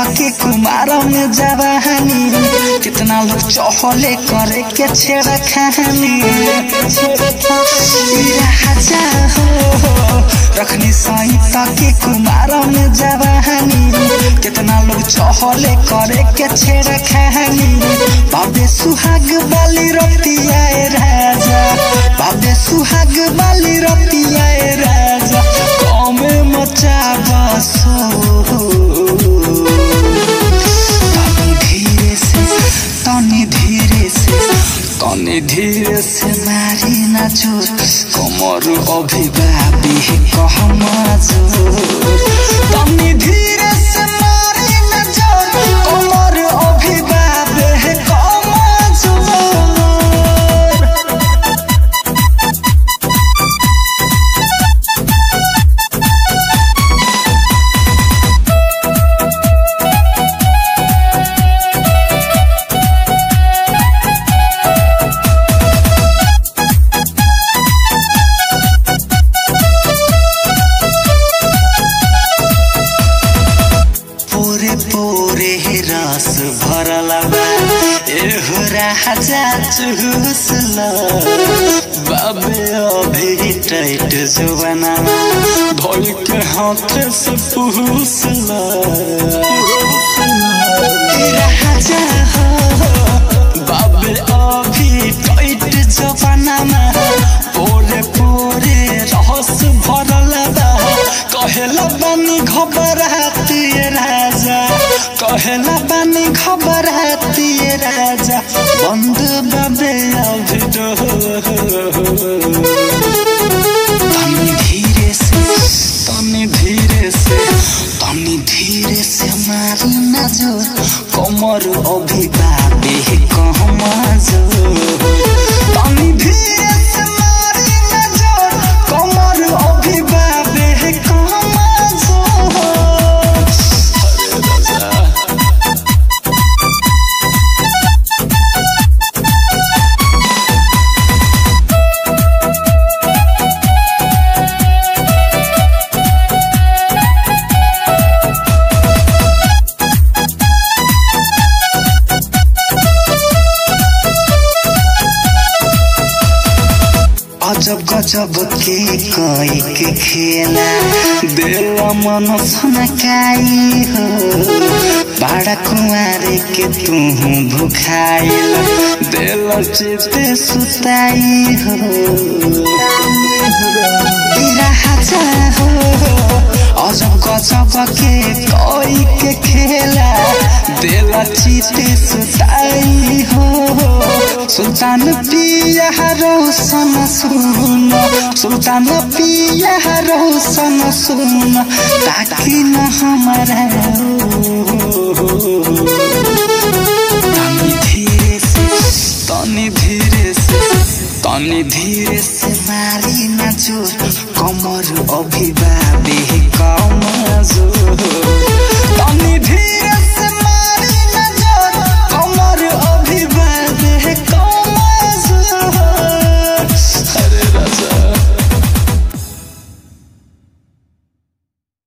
के कुमार में जवानी कितना लोग चहले करे के छेड़ा खानी राजा हो रखनी साई के कुमार में जवानी कितना लोग चहले करे के छेड़ा खानी बाबे सुहाग बाली रतिया राजा बाबे सुहाग बाली रतिया राजा कमे मचा बसो तनी धीरे से तनी धीरे से तनी धीरे से मारी ना जोर कमर अभिभावी कह जोर तनी धीरे से मारी ना जोर कमर अभिभावी कह जोर पोरे पोरे रस भरला बा एहो राजा चुसला बाबे अभी टाइट जुबाना धोल के हाथ से पुसला राजा हो बाबे अभी टाइट जुबाना पोरे पोरे रस भरला बा कहेला बानी घबराती राजा कहेला बानी घबराती राजा बंद बाबे अभी तनी धीरे से तनी धीरे से तनी धीरे से मारी ना जोर कमर अभी बाबे कहमा जोर तनी धीरे से मारी ना जोर कमर अभी बाबे कहमा जोर अरे राजा अजब गजब के कोई के खेला दिल मन सनकाई हो बाड़ा कुमारे के तू भुखाइल दिल चिते सुताई हो राजा हो अजब गजब के कोई के खेला दिल चिते सुताई हो सुल्तान पिया रोशन सुन सुल्तान पिया रोशन सुन ताकि न हमारा तनी धीरे से तनी धीरे से तनी धीरे से मारी ना जोर कमर अभिभावे कम जोर तनी धीरे